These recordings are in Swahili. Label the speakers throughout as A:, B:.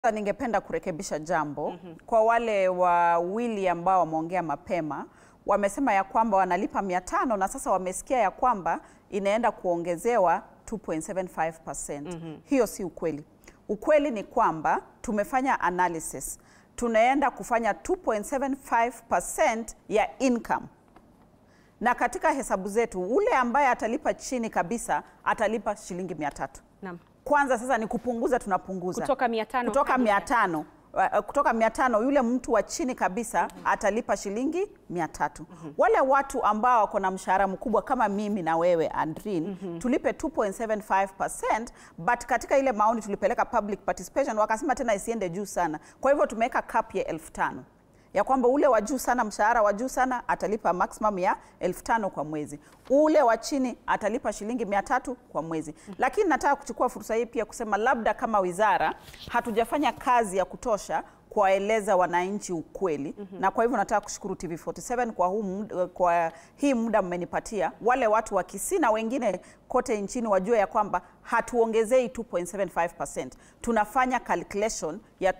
A: Sasa ningependa kurekebisha jambo kwa wale wawili ambao wameongea mapema, wamesema ya kwamba wanalipa mia tano na sasa wamesikia ya kwamba inaenda kuongezewa 2.75%. Hiyo si ukweli. Ukweli ni kwamba tumefanya analysis, tunaenda kufanya 2.75% ya income na katika hesabu zetu ule ambaye atalipa chini kabisa atalipa shilingi mia tatu.
B: Naam.
A: Kwanza sasa ni kupunguza, tunapunguza
B: Kutoka 500
A: kutoka
B: hadi
A: mia tano Uh, kutoka mia tano yule mtu wa chini kabisa atalipa shilingi mia tatu Wale watu ambao wako na mshahara mkubwa kama mimi na wewe Andrin tulipe 2.75% but katika ile maoni tulipeleka public participation wakasema tena isiende juu sana, kwa hivyo tumeweka cap ya elfu tano ya kwamba ule wa juu sana, mshahara wa juu sana atalipa maximum ya elfu tano kwa mwezi, ule wa chini atalipa shilingi mia tatu kwa mwezi. Lakini nataka kuchukua fursa hii pia kusema labda kama wizara hatujafanya kazi ya kutosha kuwaeleza wananchi ukweli na kwa hivyo nataka kushukuru TV47 kwa, huu muda, kwa hii muda mmenipatia. Wale watu wa Kisii na wengine kote nchini wajue ya kwamba hatuongezei 2.75%, tunafanya calculation ya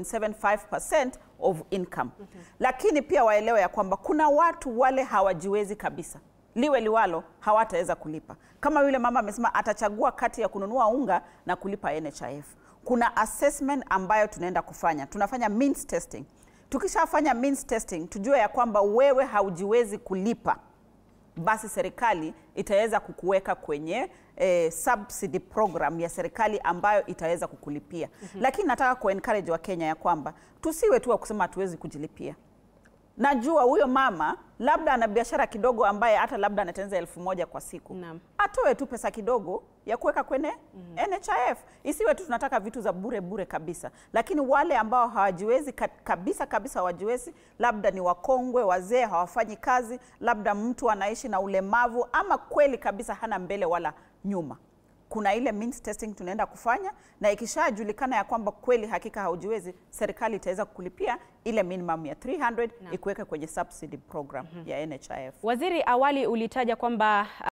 A: 2.75% of income. Lakini pia waelewe ya kwamba kuna watu wale hawajiwezi kabisa liwe liwalo hawataweza kulipa. Kama yule mama amesema atachagua kati ya kununua unga na kulipa NHIF. Kuna assessment ambayo tunaenda kufanya, tunafanya means testing. Tukishafanya means testing, tujue ya kwamba wewe haujiwezi kulipa, basi serikali itaweza kukuweka kwenye eh, subsidy program ya serikali ambayo itaweza kukulipia. Lakini nataka ku encourage wa Kenya ya kwamba tusiwe tu wa kusema hatuwezi kujilipia. Najua huyo mama labda ana biashara kidogo ambaye hata labda anatengeneza elfu moja kwa siku
B: Naam.
A: atoe tu pesa kidogo ya kuweka kwenye NHIF. Isiwe tu tunataka vitu za bure bure kabisa, lakini wale ambao hawajiwezi ka- kabisa kabisa, hawajiwezi, labda ni wakongwe, wazee, hawafanyi kazi, labda mtu anaishi na ulemavu, ama kweli kabisa hana mbele wala nyuma kuna ile means testing tunaenda kufanya, na ikishajulikana ya kwamba kweli hakika haujiwezi, serikali itaweza kukulipia ile minimum ya 300 ikuweke kwenye subsidy program ya NHIF.
B: Waziri, awali ulitaja kwamba